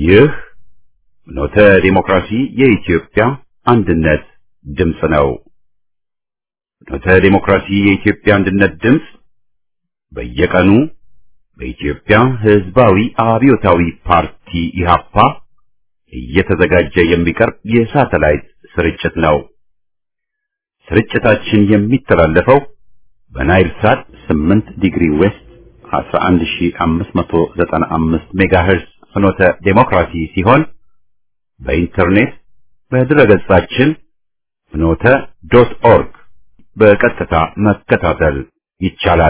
ይህ ኖተ ዲሞክራሲ የኢትዮጵያ አንድነት ድምፅ ነው። ኖተ ዲሞክራሲ የኢትዮጵያ አንድነት ድምፅ በየቀኑ በኢትዮጵያ ሕዝባዊ አብዮታዊ ፓርቲ ኢህአፓ እየተዘጋጀ የሚቀርብ የሳተላይት ስርጭት ነው። ስርጭታችን የሚተላለፈው በናይል ሳት 8 ዲግሪ ዌስት 11595 ሜጋሄርዝ ፍኖተ ዴሞክራሲ ሲሆን በኢንተርኔት በድረገጻችን ፍኖተ ዶት ኦርግ በቀጥታ መከታተል ይቻላል።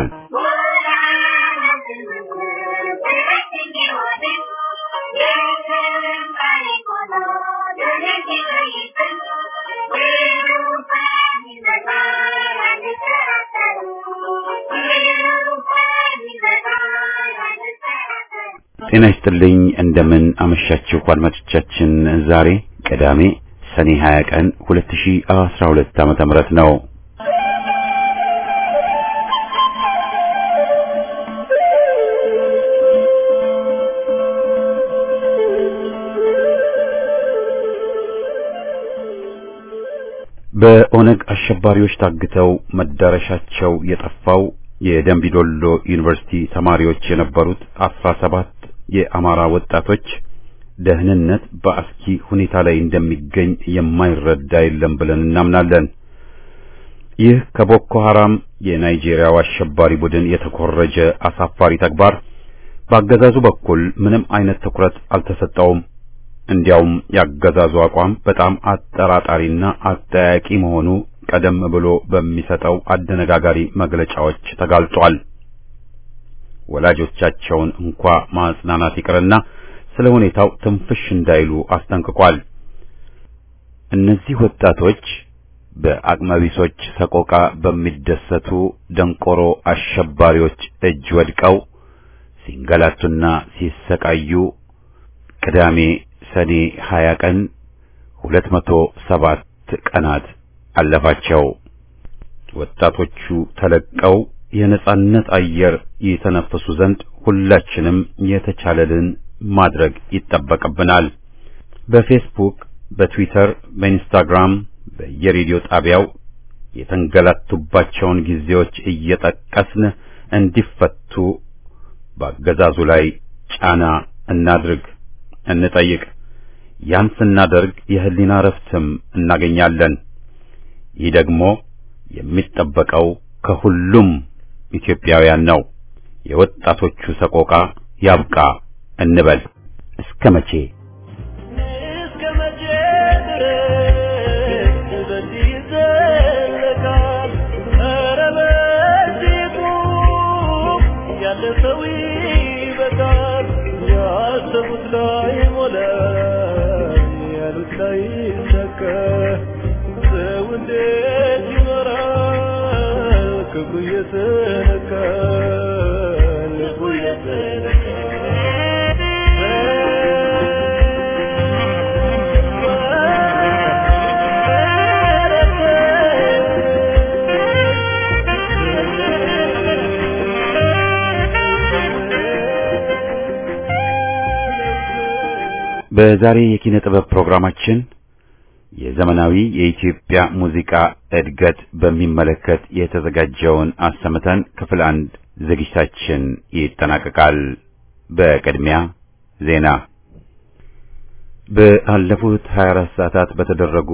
ጤና ይስጥልኝ። እንደምን አመሻችሁ አድማጮቻችን። ዛሬ ቅዳሜ ሰኔ 20 ቀን 2012 ዓመተ ምህረት ነው። በኦነግ አሸባሪዎች ታግተው መዳረሻቸው የጠፋው የደንቢዶሎ ዩኒቨርሲቲ ተማሪዎች የነበሩት አስራ ሰባት የአማራ ወጣቶች ደህንነት በአስኪ ሁኔታ ላይ እንደሚገኝ የማይረዳ የለም ብለን እናምናለን። ይህ ከቦኮ ሐራም የናይጄሪያው አሸባሪ ቡድን የተኮረጀ አሳፋሪ ተግባር በአገዛዙ በኩል ምንም አይነት ትኩረት አልተሰጠውም። እንዲያውም ያገዛዙ አቋም በጣም አጠራጣሪና አጠያቂ መሆኑ ቀደም ብሎ በሚሰጠው አደነጋጋሪ መግለጫዎች ተጋልጧል። ወላጆቻቸውን እንኳ ማጽናናት ይቅርና ስለ ሁኔታው ትንፍሽ እንዳይሉ አስጠንቅቋል። እነዚህ ወጣቶች በአቅመቢሶች ሰቆቃ በሚደሰቱ ደንቆሮ አሸባሪዎች እጅ ወድቀው ሲንገላቱና ሲሰቃዩ ቅዳሜ ሰኔ 20 ቀን 207 ቀናት አለፋቸው። ወጣቶቹ ተለቀው የነጻነት አየር የተነፈሱ ዘንድ ሁላችንም የተቻለልን ማድረግ ይጠበቅብናል። በፌስቡክ፣ በትዊተር፣ በኢንስታግራም፣ በየሬዲዮ ጣቢያው የተንገላቱባቸውን ጊዜዎች እየጠቀስን እንዲፈቱ በአገዛዙ ላይ ጫና እናድርግ፣ እንጠይቅ። ያን ስናደርግ የህሊና ረፍትም እናገኛለን። ይህ ደግሞ የሚጠበቀው ከሁሉም ኢትዮጵያውያን ነው። የወጣቶቹ ሰቆቃ ያብቃ እንበል። እስከ መቼ እስከ መቼ ድረስ በዚህ ይዘለቃል? ኧረ በዚህ ቁም፣ ያለ ሰው ይበቃል። ያሰቡት ላይ ሞላ፣ ያሉት ላይ ይሳካ። ሰው እንዴት ይኖራል? ክብሩ እየተነካ ልቡ በዛሬ የኪነ ጥበብ ፕሮግራማችን የዘመናዊ የኢትዮጵያ ሙዚቃ እድገት በሚመለከት የተዘጋጀውን አሰምተን ክፍል አንድ ዝግጅታችን ይጠናቀቃል። በቅድሚያ ዜና። ባለፉት 24 ሰዓታት በተደረጉ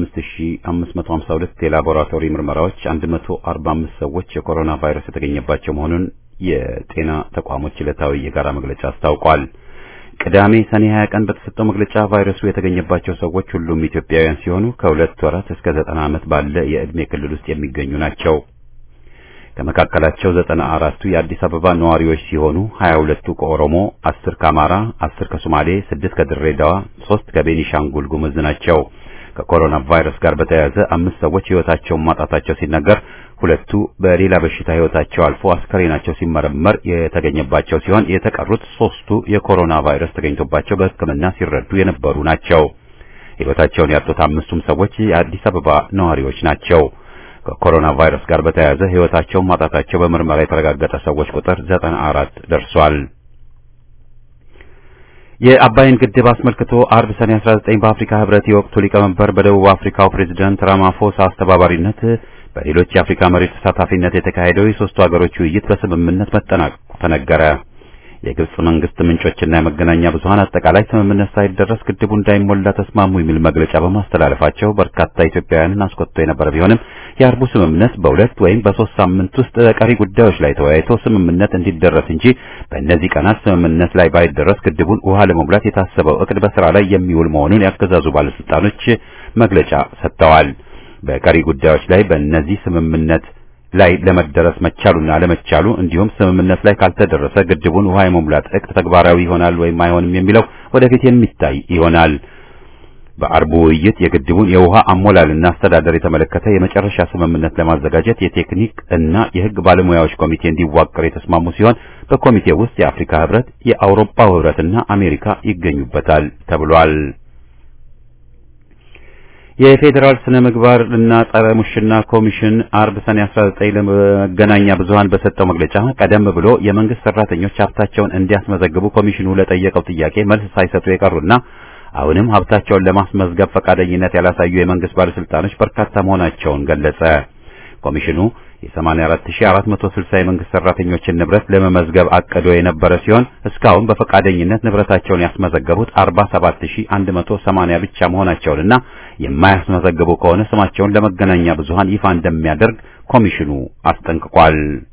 5552 የላቦራቶሪ ምርመራዎች 145 ሰዎች የኮሮና ቫይረስ የተገኘባቸው መሆኑን የጤና ተቋሞች ዕለታዊ የጋራ መግለጫ አስታውቋል። ቅዳሜ ሰኔ 20 ቀን በተሰጠው መግለጫ ቫይረሱ የተገኘባቸው ሰዎች ሁሉም ኢትዮጵያውያን ሲሆኑ ከሁለት ወራት እስከ ዘጠና ዓመት ባለ የዕድሜ ክልል ውስጥ የሚገኙ ናቸው። ከመካከላቸው ዘጠና አራቱ የአዲስ አበባ ነዋሪዎች ሲሆኑ 22ቱ ከኦሮሞ፣ 10 ከአማራ፣ 10 ከሶማሌ፣ 6 ከድሬዳዋ፣ 3 ከቤኒሻንጉል ጉሙዝ ናቸው። ከኮሮና ቫይረስ ጋር በተያያዘ አምስት ሰዎች ሕይወታቸውን ማጣታቸው ሲነገር ሁለቱ በሌላ በሽታ ሕይወታቸው አልፎ አስከሬናቸው ሲመረመር የተገኘባቸው ሲሆን የተቀሩት ሶስቱ የኮሮና ቫይረስ ተገኝቶባቸው በሕክምና ሲረዱ የነበሩ ናቸው። ሕይወታቸውን ያጡት አምስቱም ሰዎች የአዲስ አበባ ነዋሪዎች ናቸው። ከኮሮና ቫይረስ ጋር በተያያዘ ሕይወታቸውን ማጣታቸው በምርመራ የተረጋገጠ ሰዎች ቁጥር ዘጠና አራት ደርሷል። የአባይን ግድብ አስመልክቶ አርብ ሰኔ 19 በአፍሪካ ህብረት የወቅቱ ሊቀመንበር በደቡብ አፍሪካው ፕሬዝዳንት ራማፎሳ አስተባባሪነት በሌሎች የአፍሪካ መሪዎች ተሳታፊነት የተካሄደው የሶስቱ ሀገሮች ውይይት በስምምነት መጠናቀቁ ተነገረ። የግብጽ መንግስት ምንጮችና የመገናኛ ብዙሃን አጠቃላይ ስምምነት ሳይደረስ ግድቡ እንዳይሞላ ተስማሙ የሚል መግለጫ በማስተላለፋቸው በርካታ ኢትዮጵያውያንን አስቆጥቶ የነበረ ቢሆንም የአርቡ ስምምነት በሁለት ወይም በሶስት ሳምንት ውስጥ በቀሪ ጉዳዮች ላይ ተወያይቶ ስምምነት እንዲደረስ እንጂ በእነዚህ ቀናት ስምምነት ላይ ባይደረስ ግድቡን ውሃ ለመሙላት የታሰበው እቅድ በስራ ላይ የሚውል መሆኑን ያገዛዙ ባለስልጣኖች መግለጫ ሰጥተዋል። በቀሪ ጉዳዮች ላይ በእነዚህ ስምምነት ላይ ለመደረስ መቻሉና አለመቻሉ እንዲሁም ስምምነት ላይ ካልተደረሰ ግድቡን ውሃ የመሙላት እቅድ ተግባራዊ ይሆናል ወይም አይሆንም የሚለው ወደፊት የሚታይ ይሆናል። በአርቡ ውይይት የግድቡን የውሃ አሞላልና አስተዳደር የተመለከተ የመጨረሻ ስምምነት ለማዘጋጀት የቴክኒክ እና የሕግ ባለሙያዎች ኮሚቴ እንዲዋቀር የተስማሙ ሲሆን በኮሚቴው ውስጥ የአፍሪካ ሕብረት፣ የአውሮፓው ሕብረትና አሜሪካ ይገኙበታል ተብሏል። የፌዴራል ስነ ምግባር እና ጸረ ሙስና ኮሚሽን አርብ ሰኔ 19 ለመገናኛ ብዙሃን በሰጠው መግለጫ ቀደም ብሎ የመንግስት ሰራተኞች ሀብታቸውን እንዲያስመዘግቡ ኮሚሽኑ ለጠየቀው ጥያቄ መልስ ሳይሰጡ የቀሩና አሁንም ሀብታቸውን ለማስመዝገብ ፈቃደኝነት ያላሳዩ የመንግስት ባለስልጣኖች በርካታ መሆናቸውን ገለጸ። ኮሚሽኑ የ84460 የመንግስት ሰራተኞችን ንብረት ለመመዝገብ አቅዶ የነበረ ሲሆን እስካሁን በፈቃደኝነት ንብረታቸውን ያስመዘገቡት 47180 ብቻ መሆናቸውንና የማያስመዘግቡ ከሆነ ስማቸውን ለመገናኛ ብዙሃን ይፋ እንደሚያደርግ ኮሚሽኑ አስጠንቅቋል።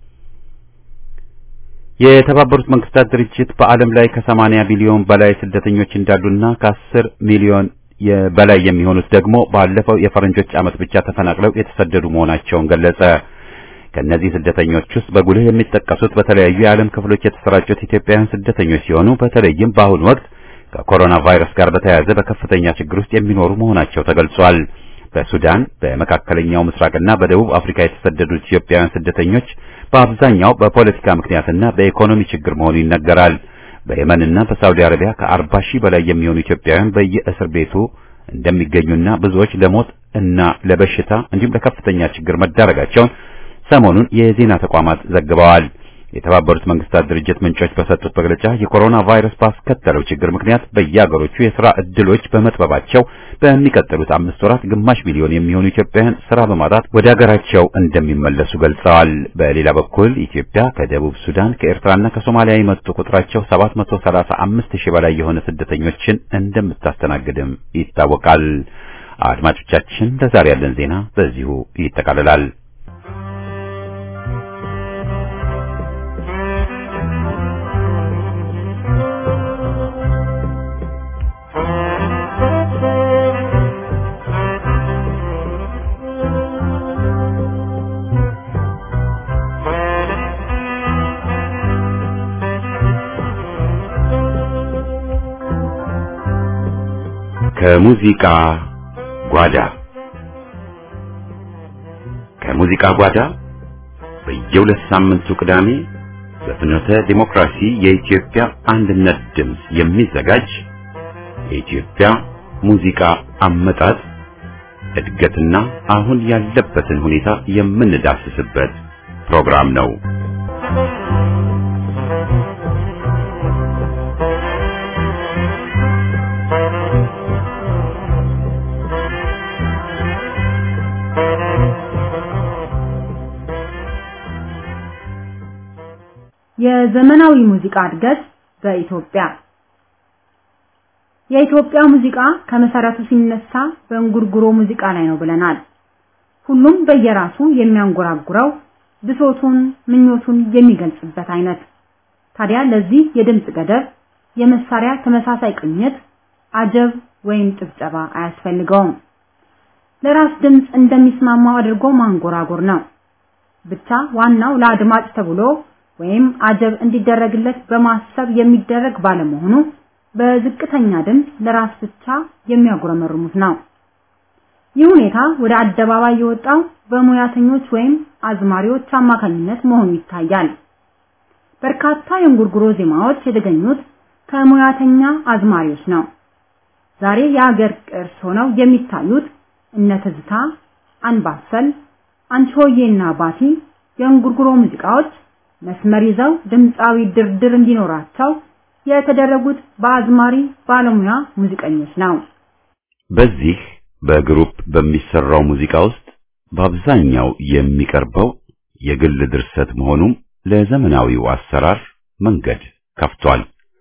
የተባበሩት መንግስታት ድርጅት በዓለም ላይ ከ80 ቢሊዮን በላይ ስደተኞች እንዳሉና ከ10 ሚሊዮን በላይ የሚሆኑት ደግሞ ባለፈው የፈረንጆች ዓመት ብቻ ተፈናቅለው የተሰደዱ መሆናቸውን ገለጸ። ከእነዚህ ስደተኞች ውስጥ በጉልህ የሚጠቀሱት በተለያዩ የዓለም ክፍሎች የተሰራጩት ኢትዮጵያውያን ስደተኞች ሲሆኑ በተለይም በአሁኑ ወቅት ከኮሮና ቫይረስ ጋር በተያያዘ በከፍተኛ ችግር ውስጥ የሚኖሩ መሆናቸው ተገልጿል። በሱዳን በመካከለኛው ምስራቅና በደቡብ አፍሪካ የተሰደዱት ኢትዮጵያውያን ስደተኞች በአብዛኛው በፖለቲካ ምክንያትና በኢኮኖሚ ችግር መሆኑ ይነገራል። በየመንና በሳውዲ አረቢያ ከአርባ ሺህ በላይ የሚሆኑ ኢትዮጵያውያን በየእስር ቤቱ እንደሚገኙና ብዙዎች ለሞት እና ለበሽታ እንዲሁም ለከፍተኛ ችግር መዳረጋቸውን ሰሞኑን የዜና ተቋማት ዘግበዋል። የተባበሩት መንግስታት ድርጅት ምንጮች በሰጡት መግለጫ የኮሮና ቫይረስ ባስከተለው ችግር ምክንያት በየሀገሮቹ የሥራ ዕድሎች በመጥበባቸው በሚቀጥሉት አምስት ወራት ግማሽ ሚሊዮን የሚሆኑ ኢትዮጵያውያን ሥራ በማጣት ወደ ሀገራቸው እንደሚመለሱ ገልጸዋል። በሌላ በኩል ኢትዮጵያ ከደቡብ ሱዳን፣ ከኤርትራና ከሶማሊያ የመጡ ቁጥራቸው 735 ሺህ በላይ የሆነ ስደተኞችን እንደምታስተናግድም ይታወቃል። አድማጮቻችን፣ ለዛሬ ያለን ዜና በዚሁ ይጠቃልላል። ከሙዚቃ ጓዳ ከሙዚቃ ጓዳ በየሁለት ሳምንቱ ቅዳሜ በፍኖተ ዲሞክራሲ የኢትዮጵያ አንድነት ድምፅ የሚዘጋጅ የኢትዮጵያ ሙዚቃ አመጣጥ እድገትና አሁን ያለበትን ሁኔታ የምንዳስስበት ፕሮግራም ነው። የዘመናዊ ሙዚቃ እድገት በኢትዮጵያ የኢትዮጵያ ሙዚቃ ከመሰረቱ ሲነሳ በእንጉርጉሮ ሙዚቃ ላይ ነው ብለናል። ሁሉም በየራሱ የሚያንጎራጉረው ብሶቱን፣ ምኞቱን የሚገልጽበት አይነት። ታዲያ ለዚህ የድምጽ ገደብ፣ የመሳሪያ ተመሳሳይ ቅኝት፣ አጀብ ወይም ጭብጨባ አያስፈልገውም። ለራስ ድምጽ እንደሚስማማው አድርጎ ማንጎራጎር ነው። ብቻ ዋናው ለአድማጭ ተብሎ ወይም አጀብ እንዲደረግለት በማሰብ የሚደረግ ባለመሆኑ በዝቅተኛ ድምፅ ለራስ ብቻ የሚያጉረመርሙት ነው። ይህ ሁኔታ ወደ አደባባይ የወጣው በሙያተኞች ወይም አዝማሪዎች አማካኝነት መሆኑ ይታያል። በርካታ የእንጉርጉሮ ዜማዎች የተገኙት ከሙያተኛ አዝማሪዎች ነው። ዛሬ የአገር ቅርስ ሆነው የሚታዩት እነ ትዝታ፣ አንባሰል፣ አንቺሆዬና ባቲ የእንጉርጉሮ ሙዚቃዎች መስመር ይዘው ድምፃዊ ድርድር እንዲኖራቸው የተደረጉት በአዝማሪ ባለሙያ ሙዚቀኞች ነው። በዚህ በግሩፕ በሚሰራው ሙዚቃ ውስጥ በአብዛኛው የሚቀርበው የግል ድርሰት መሆኑም ለዘመናዊው አሰራር መንገድ ከፍቷል።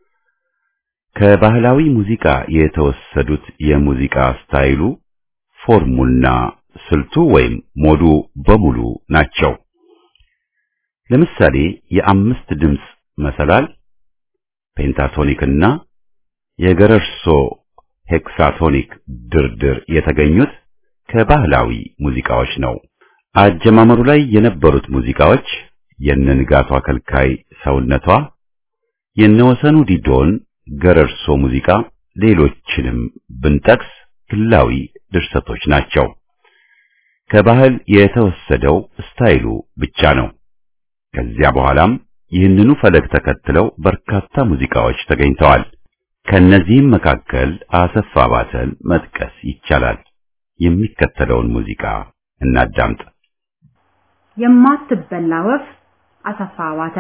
ከባህላዊ ሙዚቃ የተወሰዱት የሙዚቃ ስታይሉ ፎርሙና ስልቱ ወይም ሞዱ በሙሉ ናቸው። ለምሳሌ የአምስት ድምፅ መሰላል ፔንታቶኒክና የገረርሶ ሄክሳቶኒክ ድርድር የተገኙት ከባህላዊ ሙዚቃዎች ነው። አጀማመሩ ላይ የነበሩት ሙዚቃዎች የነንጋቷ ከልካይ ሰውነቷ፣ የነወሰኑ ዲዶን ገረርሶ ሙዚቃ፣ ሌሎችንም ብንጠቅስ ግላዊ ድርሰቶች ናቸው። ከባህል የተወሰደው ስታይሉ ብቻ ነው። ከዚያ በኋላም ይህንኑ ፈለግ ተከትለው በርካታ ሙዚቃዎች ተገኝተዋል። ከነዚህም መካከል አሰፋ ባተን መጥቀስ ይቻላል። የሚከተለውን ሙዚቃ እናዳምጥ። የማትበላ ወፍ አሰፋ ባተ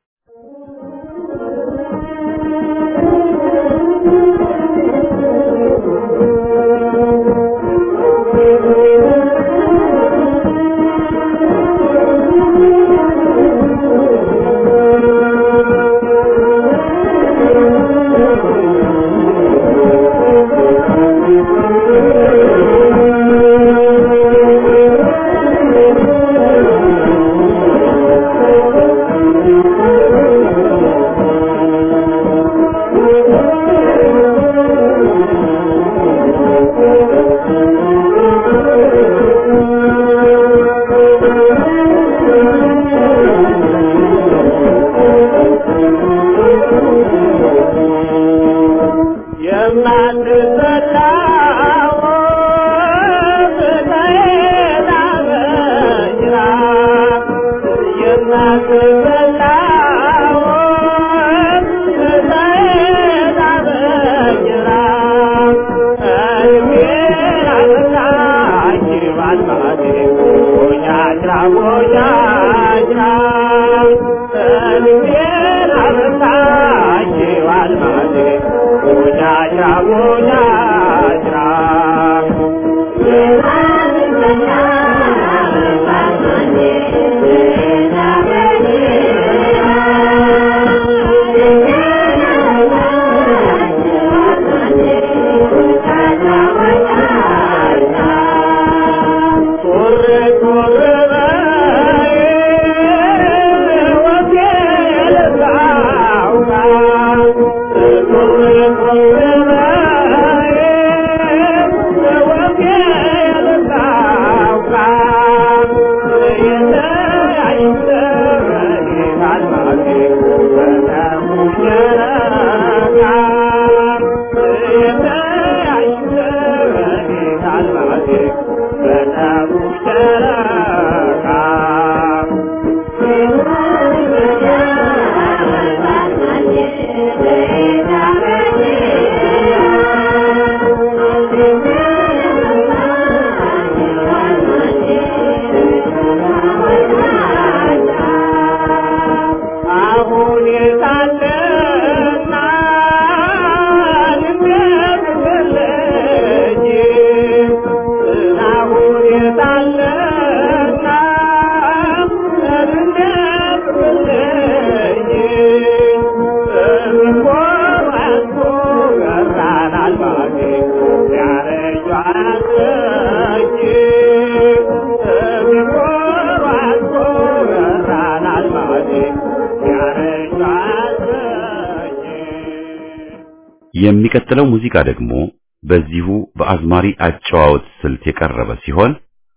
የሚቀጥለው ሙዚቃ ደግሞ በዚሁ በአዝማሪ አጨዋወት ስልት የቀረበ ሲሆን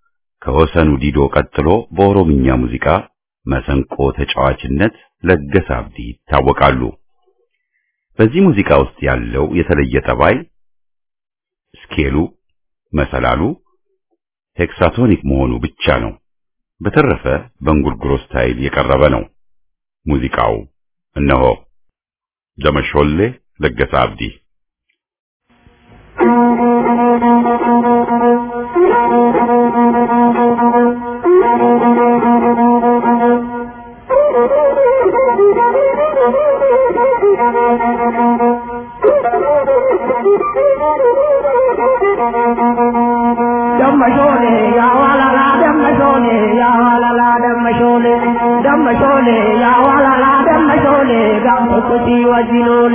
ከወሰኑ ዲዶ ቀጥሎ በኦሮምኛ ሙዚቃ መሰንቆ ተጫዋችነት ለገሰ አብዲ ይታወቃሉ። በዚህ ሙዚቃ ውስጥ ያለው የተለየ ጠባይ ስኬሉ፣ መሰላሉ ሄክሳቶኒክ መሆኑ ብቻ ነው። በተረፈ በእንጉርጉሮ ስታይል የቀረበ ነው። ሙዚቃው እነሆ ደመሾሌ ለገሰ አብዲ Thank you. ደመሾሌ ያዋላላ ደመሾሌ ያዋላላ ደመሾሌ ደመሾሌ ያዋላላ ደመሾሌ ጋምቶኮቲ ወጂኖሌ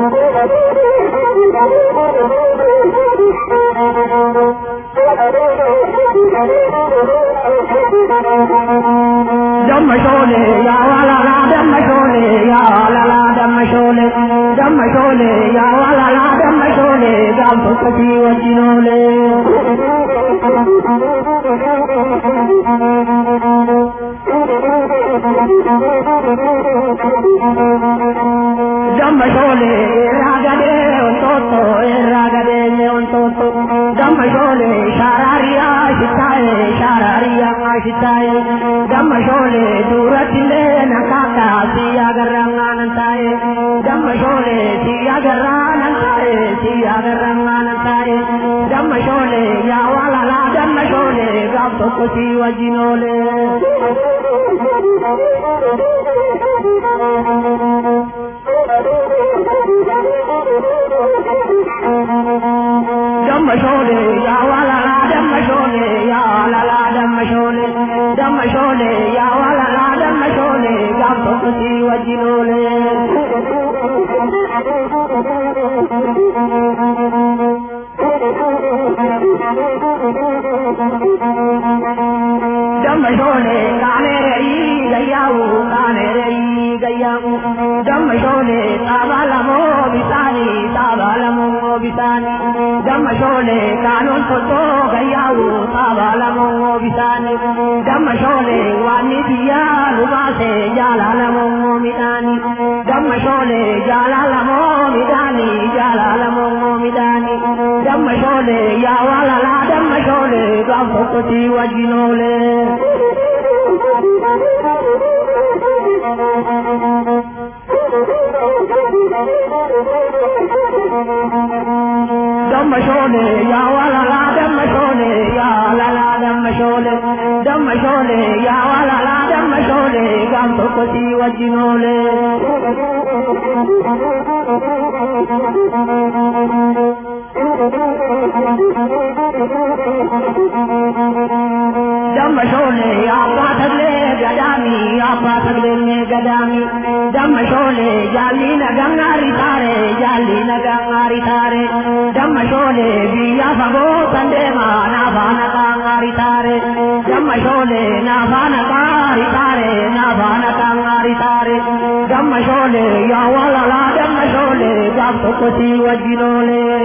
ደመሾሌ ያዋላላ ደመሾሌ ያዋላላ ደመሾሌ ደመሾሌ ያዋላላ ደመሾሌ ጋምቶኮቲ ወጂኖሌ ደመሾሌ ራገዴ ወንጦጦ ራገዴ ወንጦጦ ደመሾሌ ሻራሪያ ሽታዬ ሻራሪያ ሽታዬ ደመሾሌ ዱረትሌ ነካካ ሲያገራ ነንታዬ ደመሾሌ ሲያገራ ነንታዬ ሲያገራ ነንታዬ ደመሾሌ ያዋላላ ደመሾሌ ጋብቶኮቲ ወጂኖሌ ደመሾሌ ያዋላላ ደመሾሌ ያዋላላ ደመሾሌ ደመሾሌ ያዋላላ ደመሾሌ ጋብቶኮቲ ወጂኖሌ ደመሾሌ ቃኔረይ ገያው ቃኔረይ ገያው ደመሾሌ ጣባለሞ ቢሳኒ ጣባለሞ ቢሳኒ ደመሾሌ ካኖን ቶቶ ገያው ጣባለሞ ቢሳኒ ደመሾሌ ዋኒ ብያ ሉባሴ ጃላለሞ ሚዳኒ ደመሾሌ ጃላለሞ ሚዳኒ ጃላለሞ ሚዳኒ ደመሾሌ ያዋላላ ደመሾሌ ጋብቶኮቲ ወጂኖሌ ደመሾሌ ያዋላላ ደመሾሌ ያዋላላ ደመሾሌ ደመሾሌ ያዋላላ ደመሾሌ ጋምቶኮቲ ወጂኖሌ ደመሾሌ አባ ተግሌ ገዳሚ አባ ተግሌ ገዳሚ ደመሾሌ ጃሊ ነጋሪ ታሬ ጃሊ ነጋሪ ታሬ ደመሾሌ ብያ ፈጎ ሰንዴማ ናፋ ነቃሪ ታሬ ደመሾሌ ናፋ ነቃሪ ታሬ ናፋ ነቃሪ ታሬ ደመሾሌ ያዋላላ ደመሾሌ ጋብቶኮቲ ወጂኖሌ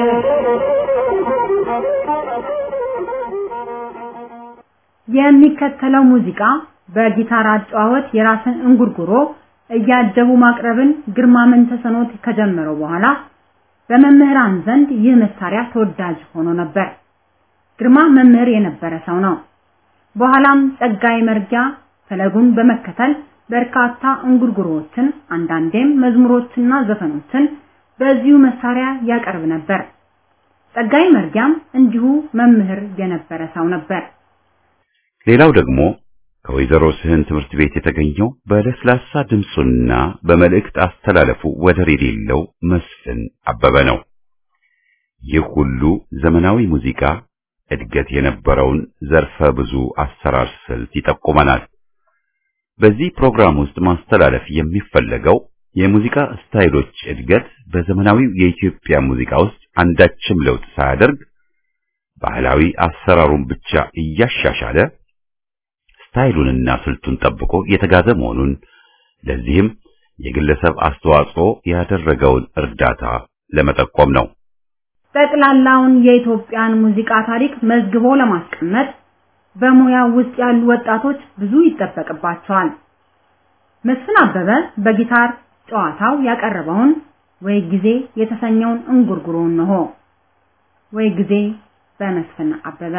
የሚከተለው ሙዚቃ በጊታር አጨዋወት የራስን እንጉርጉሮ እያጀቡ ማቅረብን ግርማ መንተሰኖት ከጀመረው በኋላ በመምህራን ዘንድ ይህ መሳሪያ ተወዳጅ ሆኖ ነበር። ግርማ መምህር የነበረ ሰው ነው። በኋላም ጸጋይ መርጊያ ፈለጉን በመከተል በርካታ እንጉርጉሮዎችን አንዳንዴም መዝሙሮችና ዘፈኖችን በዚሁ መሳሪያ ያቀርብ ነበር። ጸጋይ መርጊያም እንዲሁ መምህር የነበረ ሰው ነበር። ሌላው ደግሞ ከወይዘሮ ስህን ትምህርት ቤት የተገኘው በለስላሳ ድምፁና በመልእክት አስተላለፉ ወደር የሌለው መስፍን አበበ ነው። ይህ ሁሉ ዘመናዊ ሙዚቃ እድገት የነበረውን ዘርፈ ብዙ አሰራር ስልት ይጠቁመናል። በዚህ ፕሮግራም ውስጥ ማስተላለፍ የሚፈለገው የሙዚቃ ስታይሎች እድገት በዘመናዊው የኢትዮጵያ ሙዚቃ ውስጥ አንዳችም ለውጥ ሳያደርግ ባህላዊ አሰራሩን ብቻ እያሻሻለ ስታይሉንና ስልቱን ጠብቆ የተጋዘ መሆኑን ለዚህም የግለሰብ አስተዋጽኦ ያደረገውን እርዳታ ለመጠቆም ነው። ጠቅላላውን የኢትዮጵያን ሙዚቃ ታሪክ መዝግቦ ለማስቀመጥ በሙያው ውስጥ ያሉ ወጣቶች ብዙ ይጠበቅባቸዋል። መስፍን አበበ በጊታር ጨዋታው ያቀረበውን ወይ ጊዜ የተሰኘውን እንጉርጉሮ ነው። ወይ ጊዜ በመስፍን አበበ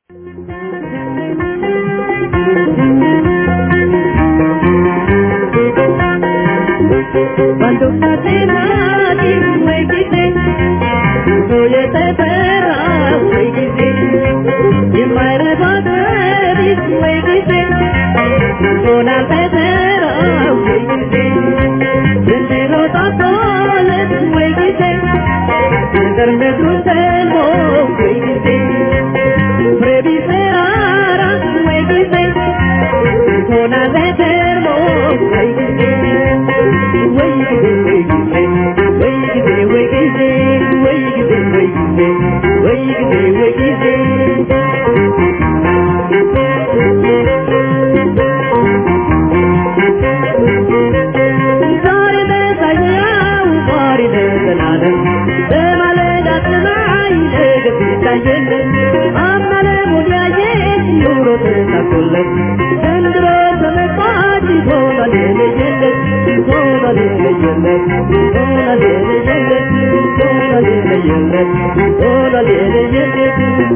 Cuando cate nadie fue quise, voy a te perra fue quise, y en madre padre fue quise, con la pedera fue quise, desde los atoles fue quise, ገጠር ምድሩ ሰልሞ ወይ ጊዜ ፍሬ ቢፈራራ ወይ ጊዜ ሆና ዘተርሞ ወይ ጊዜ ወይ ጊዜ ወይ ጊዜ ወይ ጊዜ ወይ ጊዜ ወይ ጊዜ ወይ ጊዜ ወይ ጊዜ ወይ ጊዜ ዛሬ በሳያው ዛሬ በዘላለም በማለዳ ሰማይ ነገ ሲታየለን አምናለ ሙዲያየች ኑሮ ተሳክቶለት ዘንድሮ ተመጣጭ ሆኗል የለየለት ሆኗል የለየለት ሆኗል የለየለት ሆኗል የለየለት ሆኗል የለየለት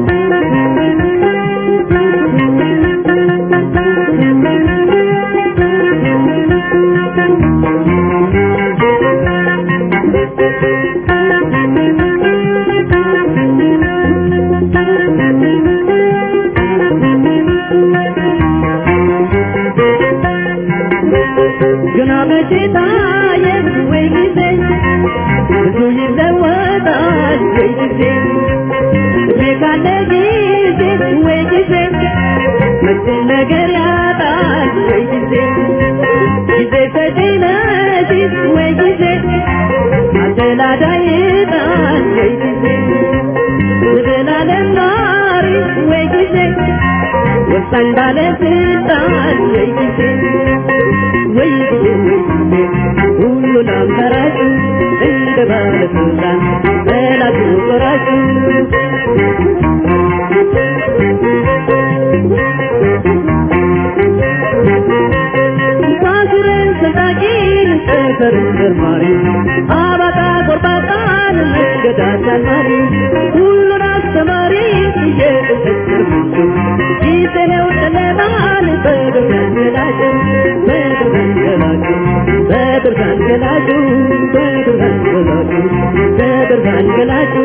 ግና መቼ ታየ ወይ ጊዜ ብዙ ይለወጣል ወይ ጊዜ እድሜ ካለ ጊዜ ወይ ጊዜ መቼ ነገር ያጣል ወይ ጊዜ ጊዜ ሰጪ ነሽ ወይ ጊዜ አደላዳይ ጣል ወይ ጊዜ ዘላለም ኗሪ ወይ ጊዜ ወሳኝ ባለስልጣን ወይ ጊዜ ወይ ጊዜ ወይ ጊዜ ሁሉን አምተራጩ እንደ ባለስልጣን ጠላቱ ቆራጩ ሳስረን ሰጣቂን ጠፈርን መርማሪ አባጣ ጎርባጣን መንገድ አሳማሪ ሁሉን አስተማሪ እየተሰከርኩ ጊዜ ነው ጨለማን በብርሃን ገላጩ በብርሃን ገላጩ በብርሃን ገላጩ በብርሃን ገላጩ በብርሃን ገላጩ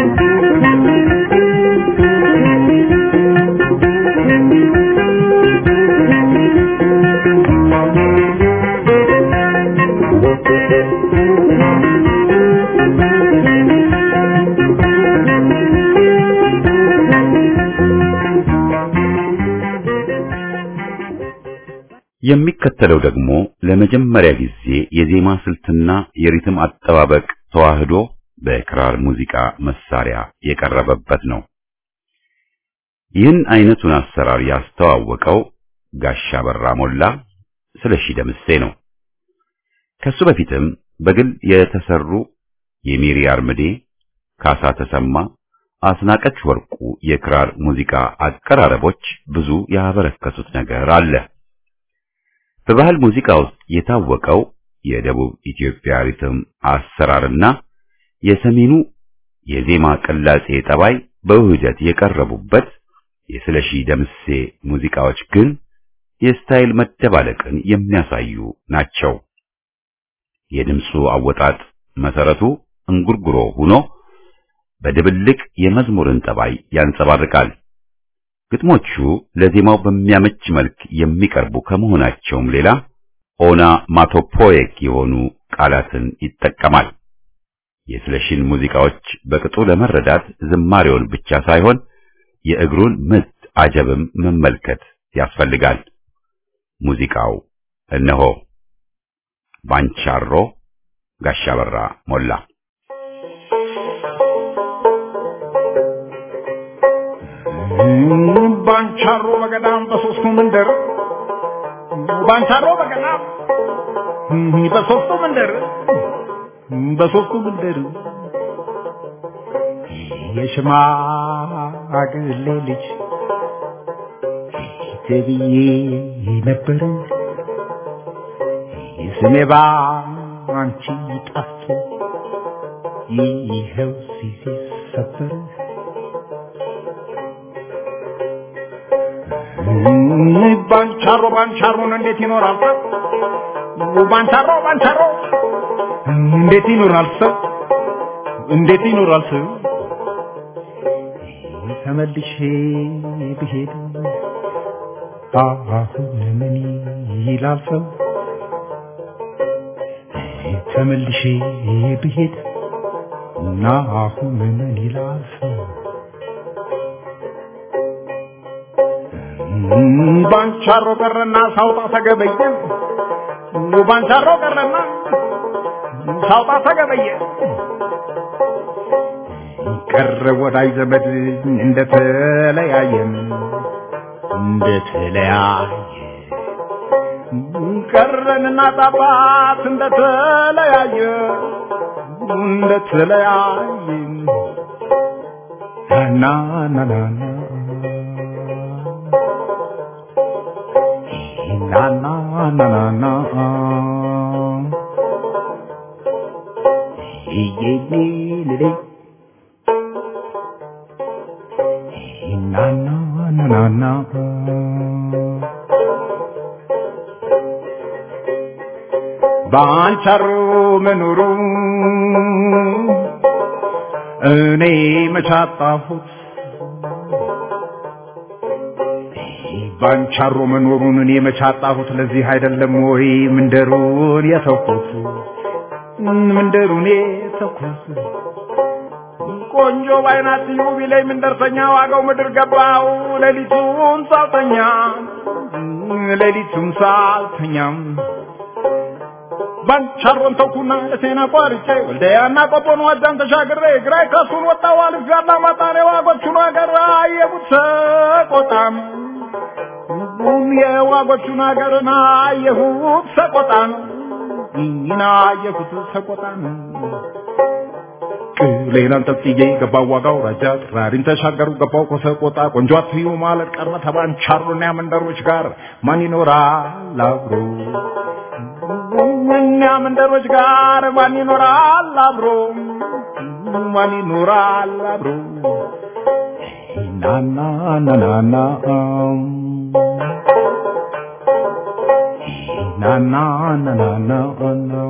የሚከተለው ደግሞ ለመጀመሪያ ጊዜ የዜማ ስልትና የሪትም አጠባበቅ ተዋህዶ በክራር ሙዚቃ መሳሪያ የቀረበበት ነው። ይህን አይነቱን አሰራር ያስተዋወቀው ጋሻ በራ ሞላ ስለሺ ደምሴ ነው። ከሱ በፊትም በግል የተሰሩ የሚሪ አርምዴ፣ ካሳ ተሰማ፣ አስናቀች ወርቁ የክራር ሙዚቃ አቀራረቦች ብዙ ያበረከቱት ነገር አለ። በባህል ሙዚቃ ውስጥ የታወቀው የደቡብ ኢትዮጵያ ሪትም አሰራርና የሰሜኑ የዜማ ቅላጼ ጠባይ በውህደት የቀረቡበት የስለሺ ደምሴ ሙዚቃዎች ግን የስታይል መደባለቅን የሚያሳዩ ናቸው። የድምፁ አወጣጥ መሰረቱ እንጉርጉሮ ሆኖ በድብልቅ የመዝሙርን ጠባይ ያንጸባርቃል። ግጥሞቹ ለዜማው በሚያመች መልክ የሚቀርቡ ከመሆናቸውም ሌላ ኦና ማቶፖየክ የሆኑ ቃላትን ይጠቀማል። የስለሺን ሙዚቃዎች በቅጡ ለመረዳት ዝማሬውን ብቻ ሳይሆን የእግሩን ምት አጀብም መመልከት ያስፈልጋል። ሙዚቃው እነሆ ባንቻሮ ጋሻ በራ ሞላ ባንቻሮ በገዳም በሶስቱ መንደር ባንቻሮ በገዳም በሶስቱ መንደር በሶስቱ መንደር የሽማግሌ ልጅ ተብዬ ነበር ስሜ ባንቺ ጠፍቶ ይኸው ሲሰበር ባንቻሮ ባንቻሮን እንዴት ይኖራል ሰው? ባንቻሮ ባንቻሮ እንዴት ይኖራል ሰው? እንዴት ይኖራል ሰው? ተመልሼ ብሄድ አሁን ምን ይላል ሰው? ተመልሼ ብሄድ እና አሁን ምን ይላል ሰው ባንቻሮ ቀረና ሳውጣ ተገበየ ባንቻሮ ቀረና ሳውጣ ተገበየ ቀረ ወዳጅ ዘመድ እንደተለያየን እንደተለያየ ቀረንና ጣባት እንደተለያየ እንደተለያየ ና ና ና ና na na na na na ye ye ye le le na na na na na ባንቻሮ መኖሩ እኔ መቻጣሁት ባንቻሮ መኖሩን እኔ መቻጣሁት ለዚህ አይደለም ወይ ምንደሩን የተኩት ምንደሩን የተኩት ቆንጆ ባይናት ዩ ቢለኝ ምንደርሰኛ ዋጋው ምድር ገባው ሌሊቱን ሳልተኛ ሌሊቱን ሳልተኛም ባንቻሮን ተኩና እቴና ቋርጬ ወልደያና ቆቦን ዋጃን ተሻግሬ ግራይ ከሱን ወጣው አልፍ ጋላ ማጣኔ ዋጎቹን አገር አየቡት ሰቆጣም የዋጎቹን አገርና አየሁት ሰቆጣን ይና አየሁት ሰቆጣን ቅሌን አንጠልጥዬ ገባው ዋጋው ራጃ ጥራሪን ተሻገሩ ገባው ከሰቆጣ ቆንጆ አትዩ ማለት ቀረ ተባንቻሮና መንደሮች ጋር ማን ይኖራል አብሮ እኛ መንደሮች ጋር ማን ይኖራል አብሮ ማን ይኖራል አብሮ ና ና ና ና ና na na na na na na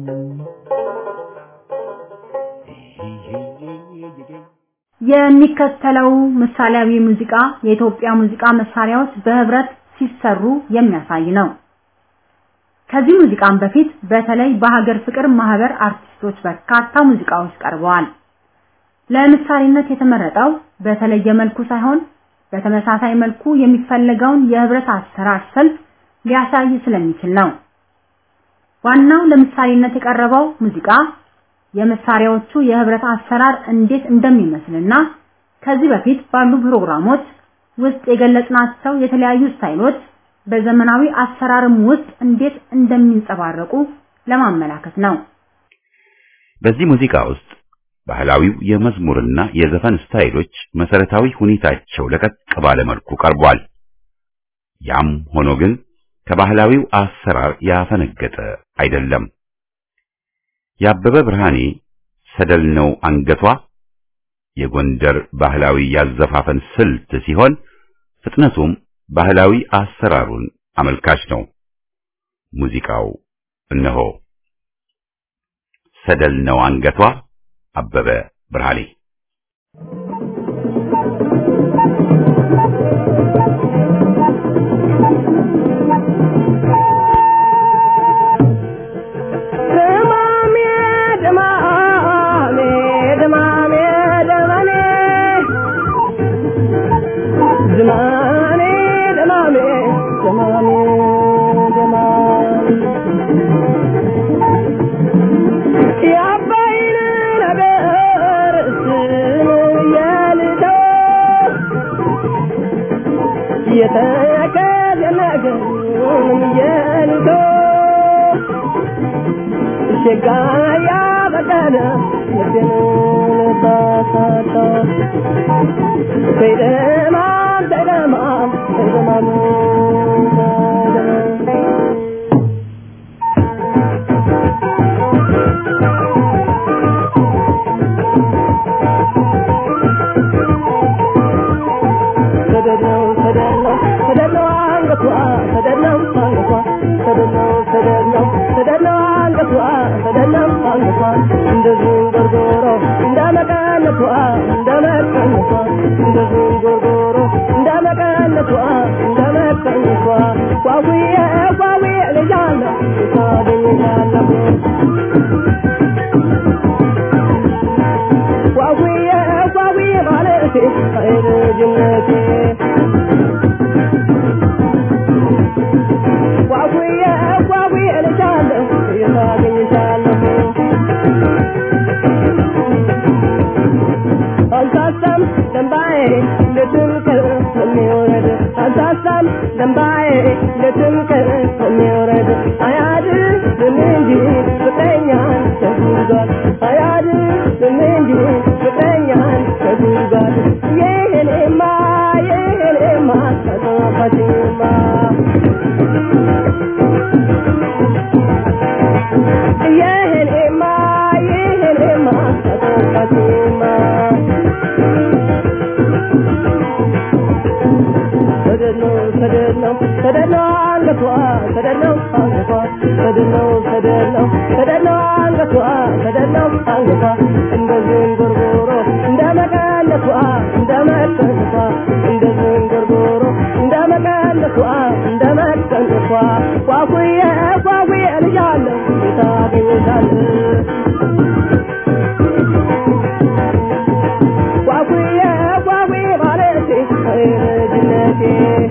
የሚከተለው ምሳሌያዊ ሙዚቃ የኢትዮጵያ ሙዚቃ መሳሪያዎች በህብረት ሲሰሩ የሚያሳይ ነው። ከዚህ ሙዚቃም በፊት በተለይ በሀገር ፍቅር ማህበር አርቲስቶች በርካታ ሙዚቃዎች ቀርበዋል። ለምሳሌነት የተመረጠው በተለየ መልኩ ሳይሆን በተመሳሳይ መልኩ የሚፈለገውን የህብረት አሰራር ስልት ሊያሳይ ስለሚችል ነው። ዋናው ለምሳሌነት የቀረበው ሙዚቃ የመሳሪያዎቹ የህብረት አሰራር እንዴት እንደሚመስልና ከዚህ በፊት ባሉ ፕሮግራሞች ውስጥ የገለጽናቸው የተለያዩ ስታይሎች በዘመናዊ አሰራርም ውስጥ እንዴት እንደሚንጸባረቁ ለማመላከት ነው። በዚህ ሙዚቃ ውስጥ ባህላዊው የመዝሙርና የዘፈን ስታይሎች መሰረታዊ ሁኔታቸው ለቀቅ ባለ መልኩ ቀርቧል። ያም ሆኖ ግን ከባህላዊው አሰራር ያፈነገጠ አይደለም። የአበበ ብርሃኔ ሰደል ነው አንገቷ የጎንደር ባህላዊ ያዘፋፈን ስልት ሲሆን ፍጥነቱም ባህላዊ አሰራሩን አመልካች ነው። ሙዚቃው እነሆ ሰደል ነው አንገቷ አበበ ብርሃኔ Thank you. ልጅነቴ ጓጉዬ ጓጉዬ እልሻለሁ የታገኝሻለሁ አልሳሳም ደንባዬ ልትምክር የሚወረድ አልሳሳም ደንባዬ ልትምክር የሚወረድ አያድንም እንጂ ፍቅረኛን ተጉዟል አያድንም እንጂ ፍቅረኛን ተጉዟል ይህኔማ ይህኔማ ተጠፋችማ ይህኔማ ይህኔማ ተጠፋችማ ሰደነው ሰደነው ሰደነው አንገቷ ሰደነው አንገቷ ሰደነው ሰደነው ሰደነው አንገቷ ሰደነው አንገቷ እንደ ዝንጉርጉሮ እንደ መቀነቷ እንደ መቀነቷ እንደ ዝንጉርጉሮ እንደ መቀነቷ እንደ መቀነቷ ኳኩዬ ኳኩዬ ልጃለሁ የታገኝሻለሁ ጓጉዬ ጓጉዬ ማለቴ ልጅነቴ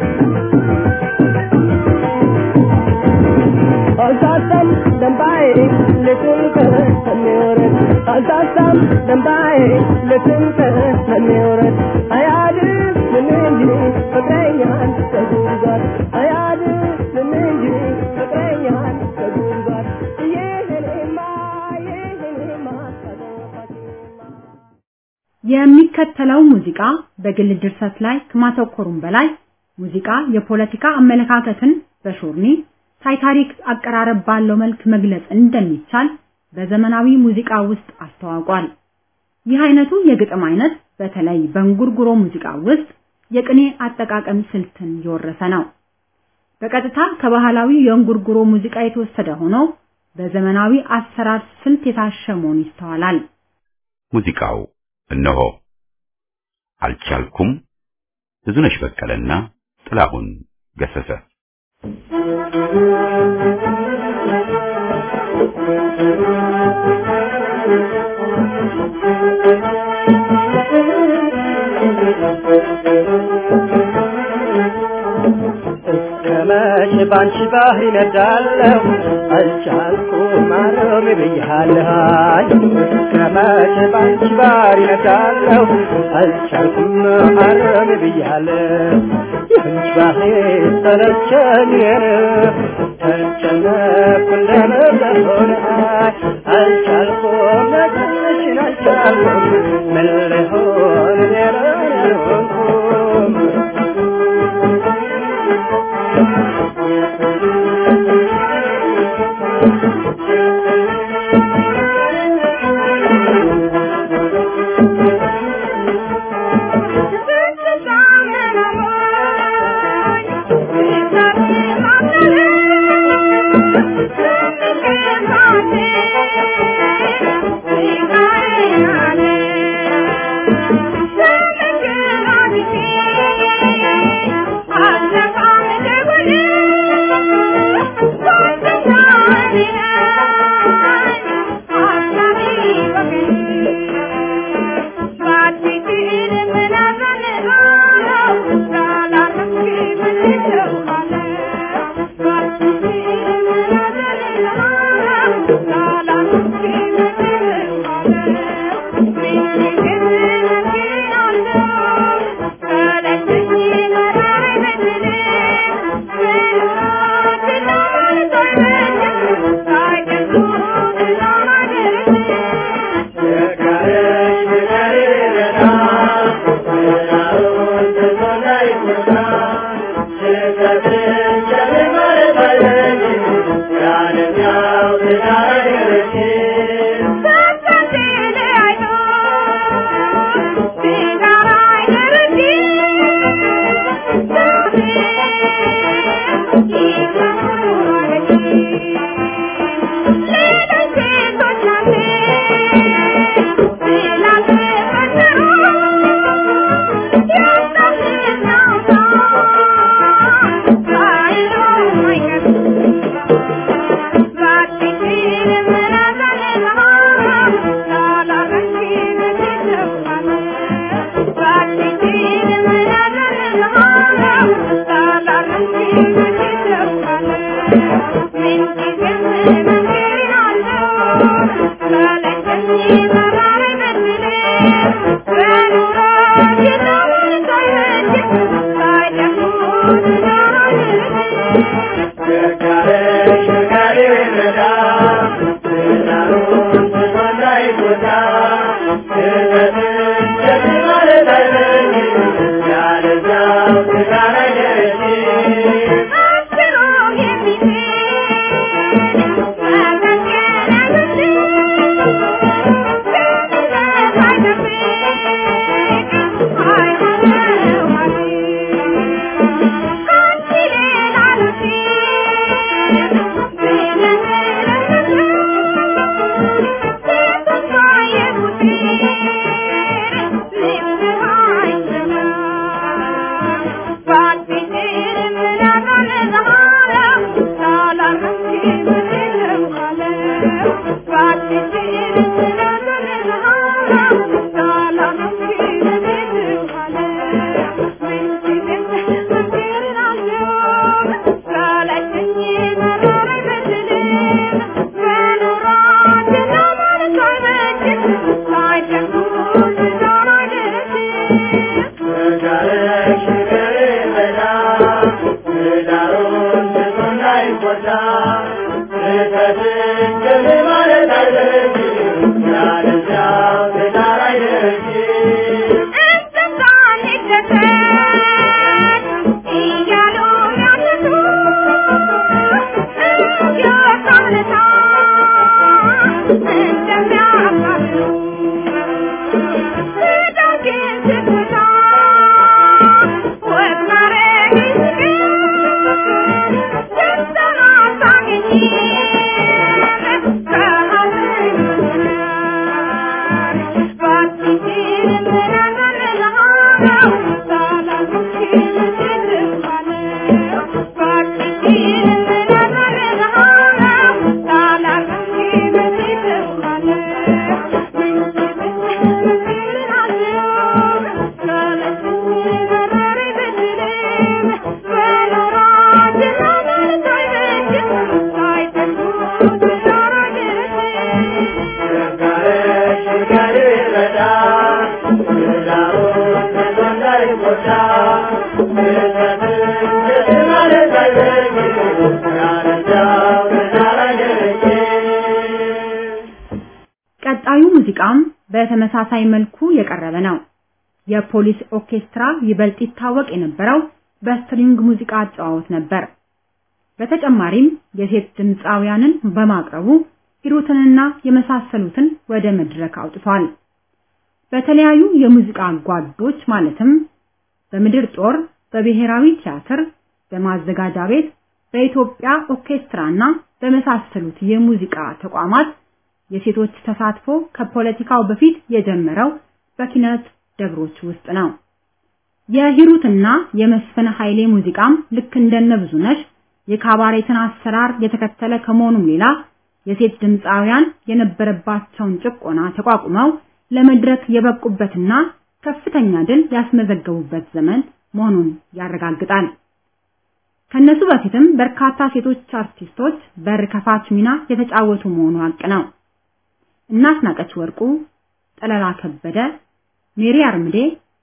አልሳሳም ደንባዬ ልትንቅር የሚወረድ አልሳሳም ደንባዬ ልትንቅር የሚወረድ አያድንም እንጂ ፍቅረኛን ተጉዟል አያድንም እንጂ ፍቅረኛን ተጉዟል ይህኔማ ይህኔማ ተጠፋችማ የሚከተለው ሙዚቃ በግል ድርሰት ላይ ከማተኮሩም በላይ ሙዚቃ የፖለቲካ አመለካከትን በሾርኒ ሳይታሪክ አቀራረብ ባለው መልክ መግለጽ እንደሚቻል በዘመናዊ ሙዚቃ ውስጥ አስተዋውቋል። ይህ አይነቱ የግጥም አይነት በተለይ በእንጉርጉሮ ሙዚቃ ውስጥ የቅኔ አጠቃቀም ስልትን የወረሰ ነው። በቀጥታ ከባህላዊ የእንጉርጉሮ ሙዚቃ የተወሰደ ሆኖ በዘመናዊ አሰራር ስልት የታሸ መሆኑ ይስተዋላል። ሙዚቃው እነሆ አልቻልኩም ብዙነሽ በቀለና ጥላሁን ገሰሰ ከመቼ ባንቺ ባህር ይነዳለሁ አልቻልኩም ማረም ብያለሁ ከመቼ ባንቺ ባህር ይነዳለሁ አልቻልኩም ማረም ብያለሁ የአንቺ ባህር ሰለቸኝ ተጨነኩ እንደነበሆነ አልቻልኩም ነግርሽን አልቻልኩም ምን ልሆን ሌላ ሆንኩም Thank you. ቀጣዩ ሙዚቃም በተመሳሳይ መልኩ የቀረበ ነው። የፖሊስ ኦርኬስትራ ይበልጥ ይታወቅ የነበረው በስትሪንግ ሙዚቃ አጨዋወት ነበር። በተጨማሪም የሴት ድምፃውያንን በማቅረቡ ሂሩትንና የመሳሰሉትን ወደ መድረክ አውጥቷል። በተለያዩ የሙዚቃ ጓዶች ማለትም በምድር ጦር፣ በብሔራዊ ቲያትር፣ በማዘጋጃ ቤት፣ በኢትዮጵያ ኦርኬስትራና በመሳሰሉት የሙዚቃ ተቋማት የሴቶች ተሳትፎ ከፖለቲካው በፊት የጀመረው በኪነት ደብሮች ውስጥ ነው። የሂሩትና የመስፍን ኃይሌ ሙዚቃም ልክ እንደነ ብዙነሽ የካባሬትን አሰራር የተከተለ ከመሆኑም ሌላ የሴት ድምፃውያን የነበረባቸውን ጭቆና ተቋቁመው ለመድረክ የበቁበትና ከፍተኛ ድል ያስመዘገቡበት ዘመን መሆኑን ያረጋግጣል። ከነሱ በፊትም በርካታ ሴቶች አርቲስቶች በር ከፋች ሚና የተጫወቱ መሆኑ ሀቅ ነው። እናስናቀች ወርቁ፣ ጠለላ ከበደ፣ ሜሪ አርምዴ፣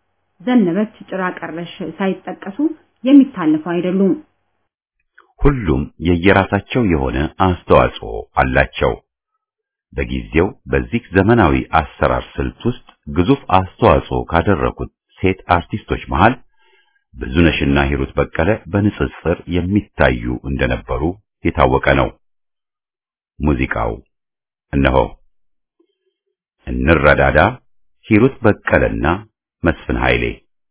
ዘነበች ጭራ ቀረሽ ሳይጠቀሱ የሚታለፉ አይደሉም። ሁሉም የየራሳቸው የሆነ አስተዋጽኦ አላቸው። በጊዜው በዚህ ዘመናዊ አሰራር ስልት ውስጥ ግዙፍ አስተዋጽኦ ካደረጉት ሴት አርቲስቶች መሃል ብዙነሽና ሂሩት በቀለ በንጽጽር የሚታዩ እንደነበሩ የታወቀ ነው። ሙዚቃው እነሆ እንረዳዳ፣ ሂሩት በቀለና መስፍን ኃይሌ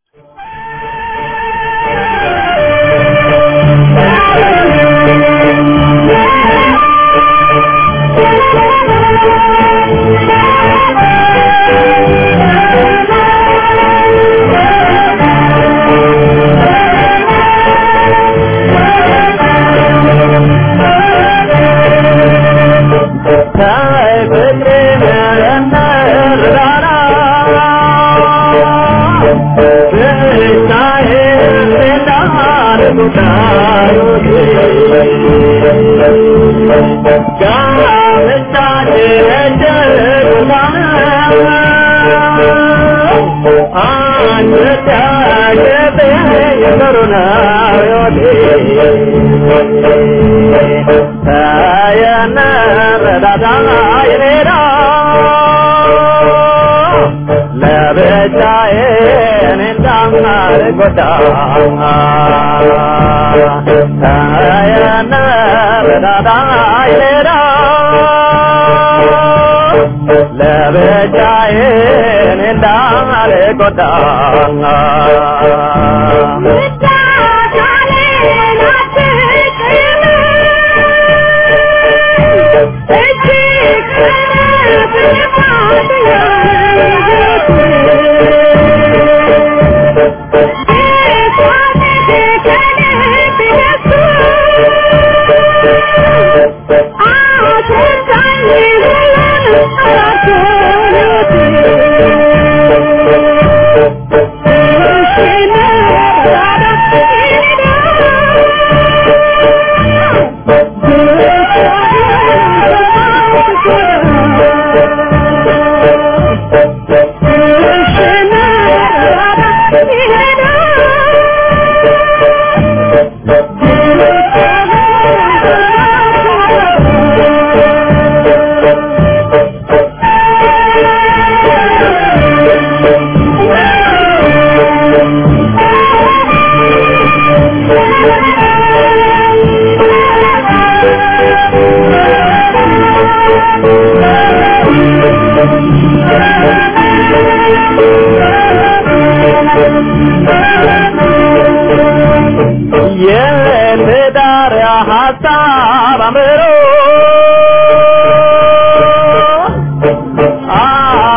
ለብቻዬን እንዳልጎዳ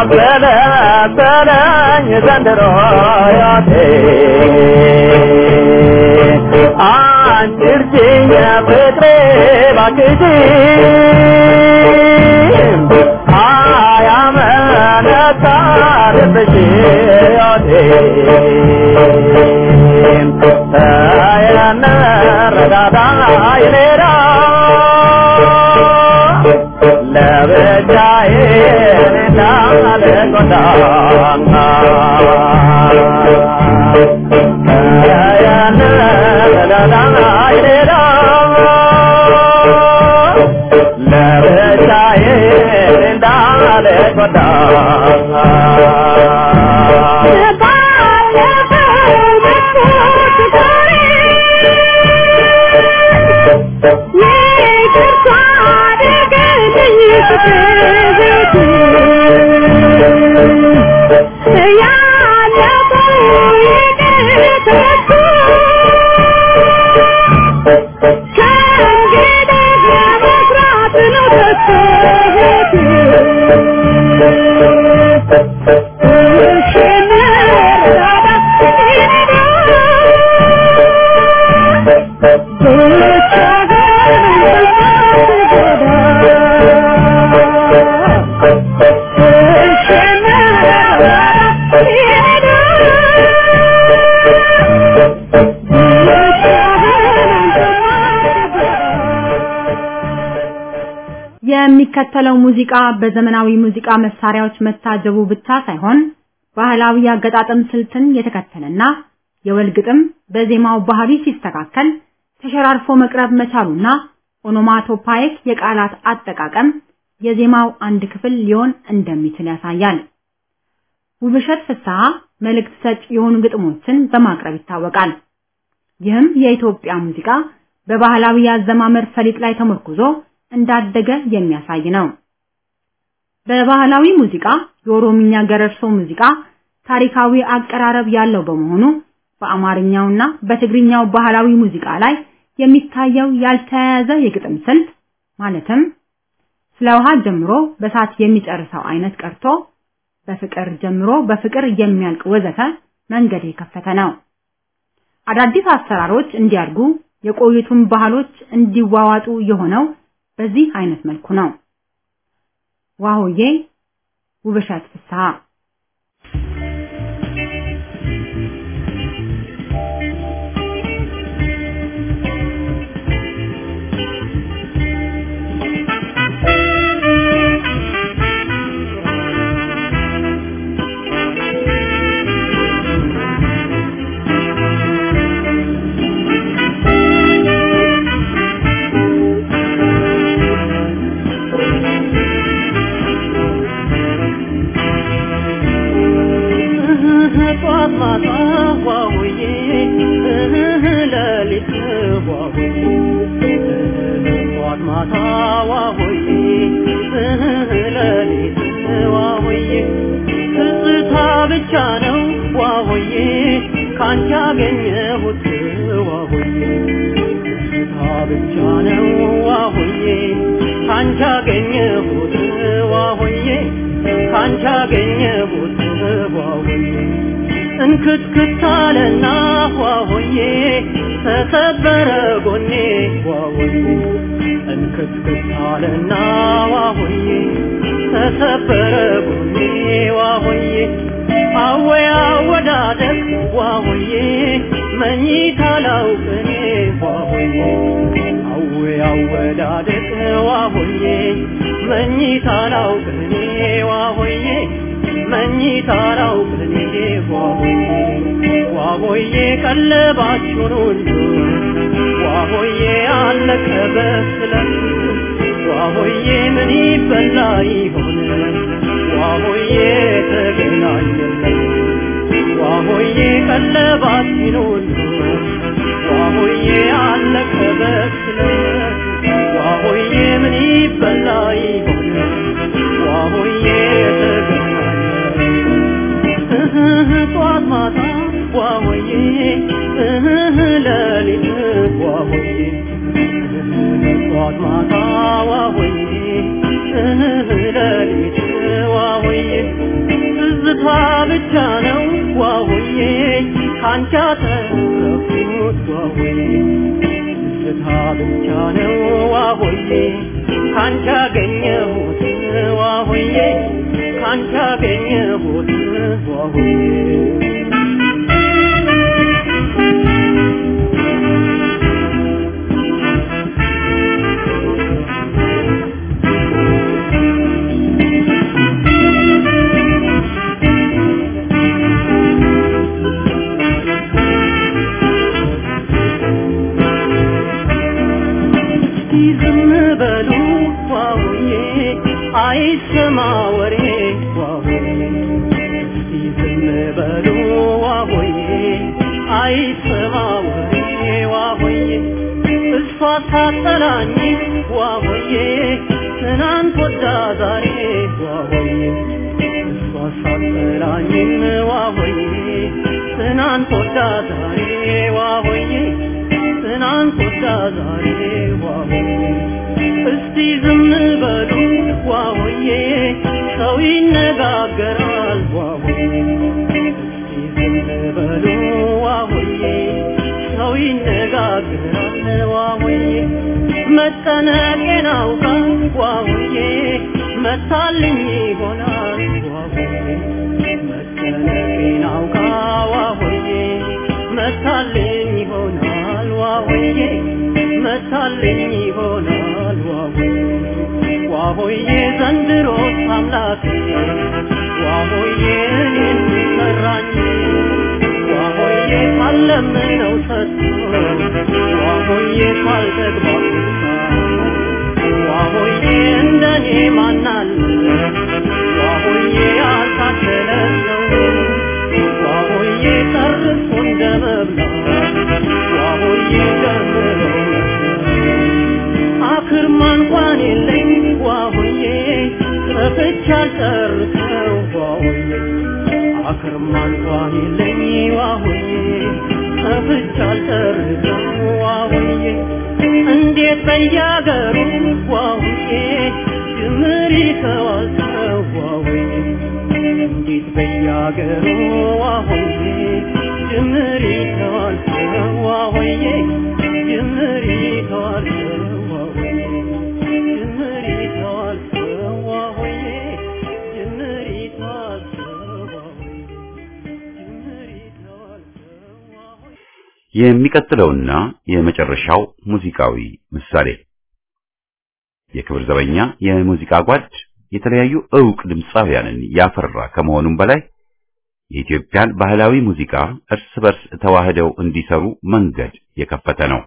አገለገለኝ ዘንድሮ ሕይወቴ አንቺ እርጅኝ ፍቅሬ ባክሽ አያመነታ ልብሽ ሕይወቴ ተየነረዳዳ ይኔዳ ለብቻዬ እንዳልጎዳ ተየነረዳዳ ይኔዳ ለብቻዬ እንዳልጎዳ የሚከተለው ሙዚቃ በዘመናዊ ሙዚቃ መሳሪያዎች መታጀቡ ብቻ ሳይሆን ባህላዊ አገጣጠም ስልትን የተከተለና የወል ግጥም በዜማው ባህሪ ሲስተካከል ተሸራርፎ መቅረብ መቻሉና ኦኖማቶፓይክ የቃላት አጠቃቀም የዜማው አንድ ክፍል ሊሆን እንደሚችል ያሳያል። ውብሸት ፍስሐ መልእክት ሰጭ የሆኑ ግጥሞችን በማቅረብ ይታወቃል። ይህም የኢትዮጵያ ሙዚቃ በባህላዊ የአዘማመር ፈሊጥ ላይ ተመርኩዞ እንዳደገ የሚያሳይ ነው። በባህላዊ ሙዚቃ የኦሮምኛ ገረርሶ ሙዚቃ ታሪካዊ አቀራረብ ያለው በመሆኑ በአማርኛውና በትግርኛው ባህላዊ ሙዚቃ ላይ የሚታየው ያልተያያዘ የግጥም ስልት ማለትም ስለ ውሃ ጀምሮ በሳት የሚጨርሰው አይነት ቀርቶ በፍቅር ጀምሮ በፍቅር የሚያልቅ ወዘተ መንገድ የከፈተ ነው። አዳዲስ አሰራሮች እንዲያድጉ የቆዩቱን ባህሎች እንዲዋዋጡ የሆነው በዚህ አይነት መልኩ ነው። ዋሆዬ ውብሸት ፍስሐ ጠዋት ማታ ዋውዬ ሌሊት ዋውዬ ጠዋት ማታ ዋውዬ ሌሊት ዋውዬ ትዝታ ብቻ ነው ዋውዬ ካንቺ ያገኘሁት ዋውዬ ትዝታ ብቻ ነው ዋውዬ ካንቺ ያገኘሁት ዋውዬ ካንቺ ያገኘሁት ዋውዬ እንክትክታለና ዋሆዬ ተሰበረ ጎኔ ዋሆዬ እንክትክታለና ዋሆዬ ተሰበረ ጎኔ ዋሆዬ አወያ ወዳደቅ ዋሆዬ መኝታ ላውቅኔ ዋሆዬ አወያ ወዳደቅ ዋሆዬ መኝታ ላውቅኔ ዋሆዬ መኝታ ላውቅኔ ዋሆዬ ዋሆዬ ቀለባችሁን ሁሉ ዋሆዬ አለቀ በስለት ዋሆዬ ምን ይበላ ይሆን ዋሆዬ ተገናኘለት ዋሆዬ ቀለባችን ሁሉ ዋሆዬ አለቀ በስለት ዋሆዬ ምን ይበላ ይሆን ዋሆዬ ተገናኘለት ጠዋት ማታ ዋሆዬ ሌሊት ዋሆዬ ጠዋት ማታ ዋሆዬ ሌሊት ዋሆዬ ብቻ ነው ዋሆዬ ካንቺ አተረፍኩት ዋሆዬ ትዝታ ብቻ ነው ዋሆዬ ካንቺ አገኘሁት ዋሆዬ ካንቺ አገኘሁት ዋሆዬ እስቲ ዝም በሉ ዋውዬ አይሰማ ወሬ ዋውዬ እስቲ ዝም በሉ ዋሆዬ አይሰማ ወሬ ዋሆዬ እሷ ሳጠላኝ ዋሆዬ ትናንት ወዳ ዛሬ ዋሆዬ እሷ ሳጠላኝም ዋሆዬ ትናንት ወዳ ዛሬ ዋሆዬ ትናንት ወዳ ዛሬ ዋሆዬ እስቲ ዝም በሉ ዋሆዬ ሰው ይነጋገራል ዋሆዬ እስቲ ዝም በሉ ዋሆዬ ሰው ይነጋገራል ዋሆዬ መጠነቄን አውቃ ዋሆዬ መታልኝ ይሆናል ዋሆዬ መጠነቄን አውቃ ዋሆዬ መታልኝ ይሆናል ዋሆዬ መታልኝ ይሆናል ዋሆዬ ዋሆዬ ዘንድሮ አምላክ ዋሆዬ እኔን ሰራኝ ዋሆዬ ካለምነው ሰጥቶ ዋሆዬ ካልጠግባ ዋሆዬ እንደኔ ማናለ ዋሆዬ ያልታደለ ሰው ዋሆዬ ጨርሶ እንደ መብላት ዋሆዬ ጀምሮ አክርማ እንኳን የለኝ ዋሆዬ ጠፍቻ አልጨርሰው ዋሆዬ አክርማ እንኳን የለኝ ዋሆዬ ጠፍቻ አልጨርሰው ዋሆዬ እንዴት በያገሩ ዋሆዬ ጅምር ይተዋል ሰው ዋሆዬ እንዴት በያገሩ ዋሆዬ ጅምር ይተዋል ሰው ዋሆዬ ጅምር ይተዋል ሰው ዋሆዬ ጅምር ይተዋል ሰው ዋሆዬ ጅምር ይተዋል ሰው ዋሆዬ ጅምር ይተዋል ሰው ዋሆዬ የሚቀጥለውና የመጨረሻው ሙዚቃዊ ምሳሌ የክብር ዘበኛ የሙዚቃ ጓድ የተለያዩ ዕውቅ ድምፃውያንን ያፈራ ከመሆኑም በላይ የኢትዮጵያን ባህላዊ ሙዚቃ እርስ በርስ ተዋህደው እንዲሰሩ መንገድ የከፈተ ነው።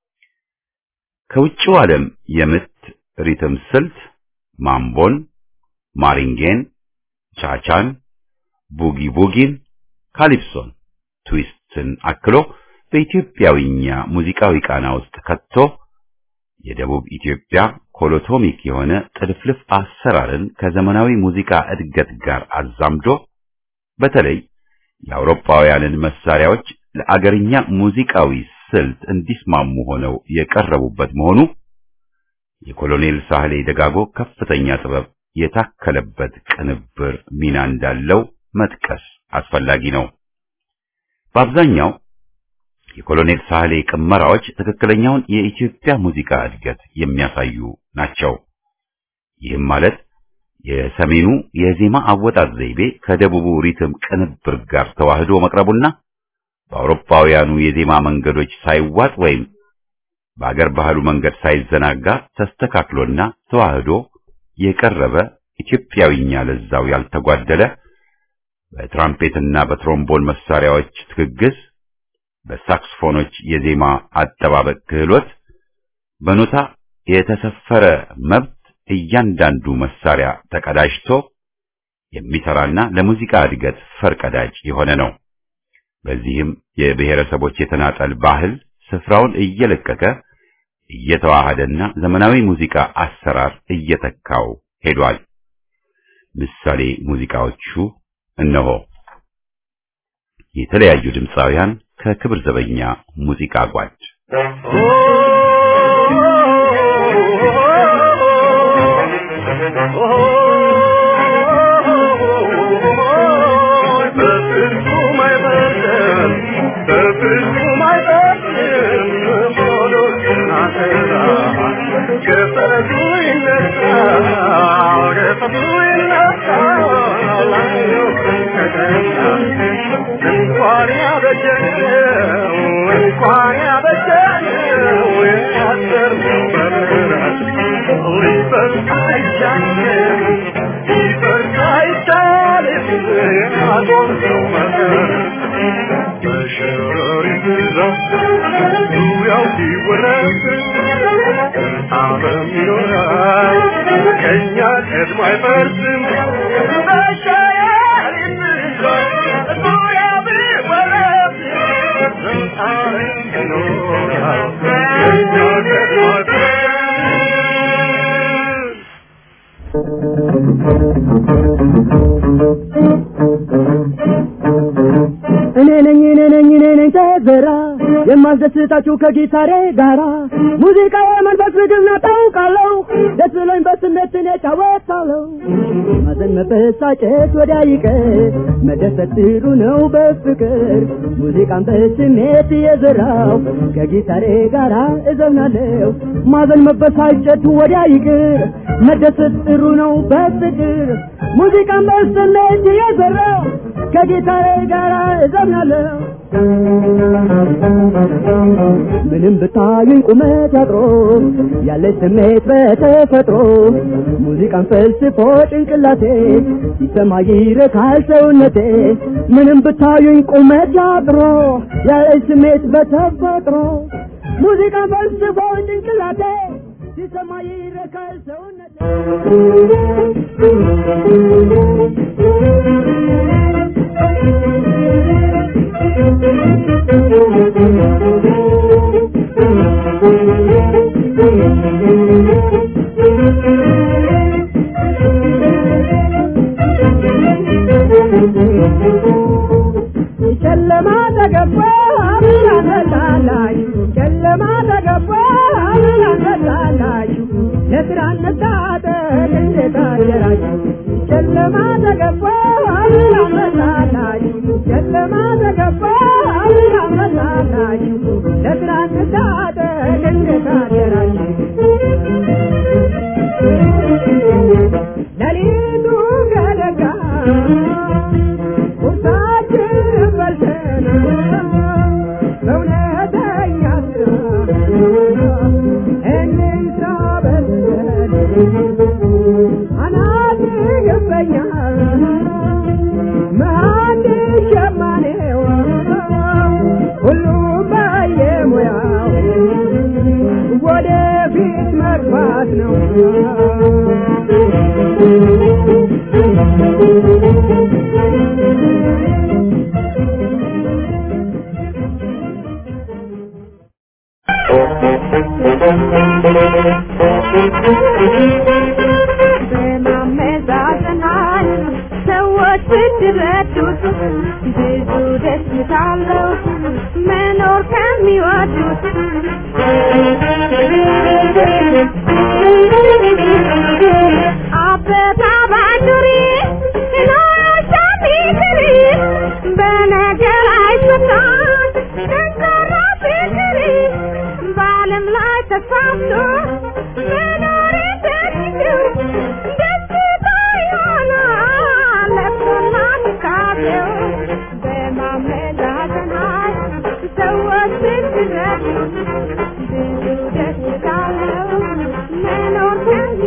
ከውጭው ዓለም የምት ሪትም ስልት ማምቦን፣ ማሪንጌን፣ ቻቻን፣ ቡጊ ቡጊን፣ ካሊፕሶን፣ ትዊስትን አክሎ በኢትዮጵያዊኛ ሙዚቃዊ ቃና ውስጥ ከቶ የደቡብ ኢትዮጵያ ኮሎቶሚክ የሆነ ጥልፍልፍ አሰራርን ከዘመናዊ ሙዚቃ እድገት ጋር አዛምዶ በተለይ የአውሮፓውያንን መሳሪያዎች ለአገርኛ ሙዚቃዊ ስልት እንዲስማሙ ሆነው የቀረቡበት መሆኑ የኮሎኔል ሳህሌ ደጋጎ ከፍተኛ ጥበብ የታከለበት ቅንብር ሚና እንዳለው መጥቀስ አስፈላጊ ነው። በአብዛኛው የኮሎኔል ሳህሌ ቅመራዎች ትክክለኛውን የኢትዮጵያ ሙዚቃ እድገት የሚያሳዩ ናቸው። ይህም ማለት የሰሜኑ የዜማ አወጣጥ ዘይቤ ከደቡቡ ሪትም ቅንብር ጋር ተዋህዶ መቅረቡና በአውሮፓውያኑ የዜማ መንገዶች ሳይዋጥ ወይም በአገር ባህሉ መንገድ ሳይዘናጋ ተስተካክሎና ተዋህዶ የቀረበ ኢትዮጵያዊኛ ለዛው ያልተጓደለ በትራምፔትና በትሮምቦን መሳሪያዎች ትግግዝ በሳክስፎኖች የዜማ አጠባበቅ ክህሎት በኖታ የተሰፈረ መብት እያንዳንዱ መሳሪያ ተቀዳጅቶ የሚሰራና ለሙዚቃ እድገት ፈርቀዳጅ የሆነ ነው። በዚህም የብሔረሰቦች የተናጠል ባህል ስፍራውን እየለቀቀ እየተዋሃደና ዘመናዊ ሙዚቃ አሰራር እየተካው ሄዷል። ምሳሌ ሙዚቃዎቹ እነሆ። የተለያዩ ድምፃውያን ከክብር ዘበኛ ሙዚቃ ጓድ Oh እንኳን ያበጀነው እንኳን ያበጀነው ያሰርነው በምሕረት ሊፈርስ አይቻልም ሊፈርስ አይቻልም ያቆምነው መሰረት በሸረሪት ብዛት ዙሪያው ሲወረስ ዓለም ይኖራል ከእኛ ቀድሞ አይፈርስም በሸረሪት ብዛት ዙሪያው ቢወረስ ዓለም ይኖራል ከእኛ ቀድሞ አይፈርስም እኔ ነኝ እኔ ነኝ እኔ ነኝ ተዘራ የማስደስታችሁ ከጊታሬ ጋራ ሙዚቃ የመንፈስ ምግብ ነው ታውቃለሁ ደስ ብሎኝ በስሜት እኔ እጫወታለሁ ማዘን መበሳጨት ወዲያ ይቀር መደሰት ጥሩ ነው በፍቅር ሙዚቃን በስሜት የዘራው ከጊታሬ ጋራ እዘምናለሁ ማዘን መበሳጨት ወዲያ ይቅር መደሰት ጥሩ ነው በፍቅር ሙዚቃን በስሜት የዘራው ከጊታሬ ጋራ እዘምናለሁ ምንም ብታዩኝ ቁመት ያጥሮ ያለች ስሜት በተፈጥሮ ሙዚቃን ፈልስፎ ጭንቅላቴ ሲሰማ ይረካል ሰውነቴ ምንም ብታዩኝ ቁመት ያጥሮ ያለች ስሜት በተፈጥሮ ሙዚቃን ፈልስፎ ጭንቅላቴ ሲሰማ ይረካል ሰውነቴ ጨለማ ተገባ ብርሃን መጣላችሁ ጨለማ ተገባ ብርሃን መጣላችሁ ለስራ እንታጠቅ እንዴት አደራችሁ ጨለማ ተገባ ብርሃን መጣላችሁ ጨለማ ተገባ ብርሃን መጣላችሁ ለስራ እንታጠቅ እንዴት አደራችሁ ሌሊቱ ከነጋ ቁርሳችንን በልተን በእውነተኛ ስራ እንስራ በልተን አናት ይገባኛል መሐንዲስ ሸማኔው ሁሉም በየሙያው ወደፊት መግባት ነው በማመዛዘናል ሰዎች ብትረዱት ብዙ ደስታ አለው መኖር ከሚወዱት አበባ ባንዱሪ ኖሮሻ ቢክሪ በነገር አይፈታም ጠንካራ ፍቅሪ በዓለም ላይ ተሳምቶ መኖር እንደሚችል ደስታ ይሆናል ለቅሶና ትካዜው በማመዛዘናል ሰዎች ብትረዱ ብዙ ደስታ አለው መኖር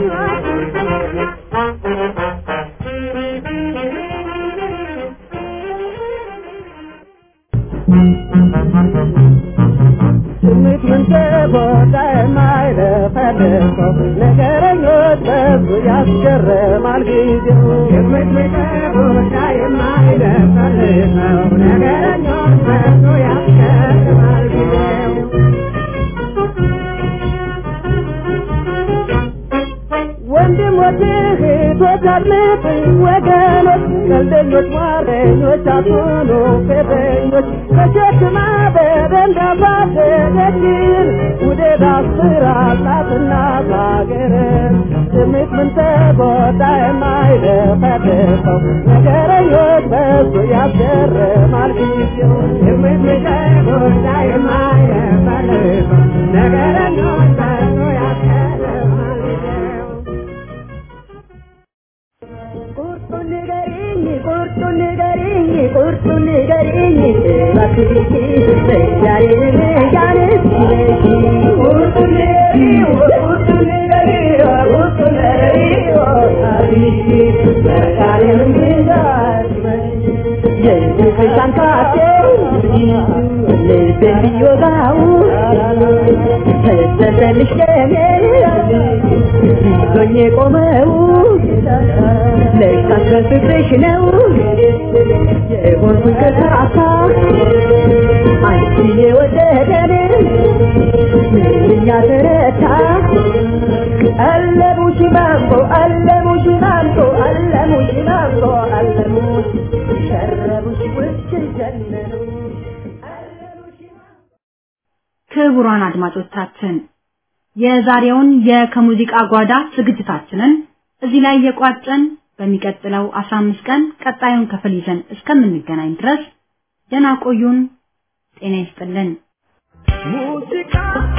ስሜት ምን ተጎዳ የማይለፈልፈው ነገረኞች በዙ ያስገርማል ጊዜው ስሜት ምን ተጎዳ የማይለፈልፈው ነገረኞች በዙ ያስገርማል ጊዜው ወንድሞች እህቶች አድምጥ ወገኖች ቀልደኞች ሟረኞች አትሁኑ ፌዘኞች ተሸክማ በደንዳባደገችን ውደት አስራላትና ባገርን ስሜት ምን ተጎዳ የማይለፈልፈው ነገረኞች በዙ ያስገርማል ጊዜው ስሜት ምን ተጎዳ የማይለፈልፈው ነገረኞች በዙ ያስገርማል ጊዜው ቁርጡን ንገሪኝ ቁርጡን ንገሪኝ ንገሪኝ ቁርጡን ንገሪኝ እባክሽ ዛሬን ያንስ ይለሽ ቁርጡን ንገሪኝ ቁርጡን ንገሪኝ ቁርጡን ንገሪኝ አብሽ ዛሬን የፍቅርሻን ካቴ ልቤን ቢወጋው ተሰጠልሽ ለኔ ይዞኝ የቆመው ለካስ በፍቅርሽ ነው የሆንኩኝ ከሳሳ አንቺ የወደደን ምንኛ ተረታ አለሙሽ ማንጎ አለሙሽ ማንጎ አለሙሽ ማንጎ አለሙሽ ሸረቡሽ ውስጥ ጀነኑ ክቡራን አድማጮቻችን የዛሬውን የከሙዚቃ ጓዳ ዝግጅታችንን እዚህ ላይ የቋጨን በሚቀጥለው 15 ቀን ቀጣዩን ክፍል ይዘን እስከምንገናኝ ድረስ ደህና ቆዩን። ጤና ይስጥልን። ሙዚቃ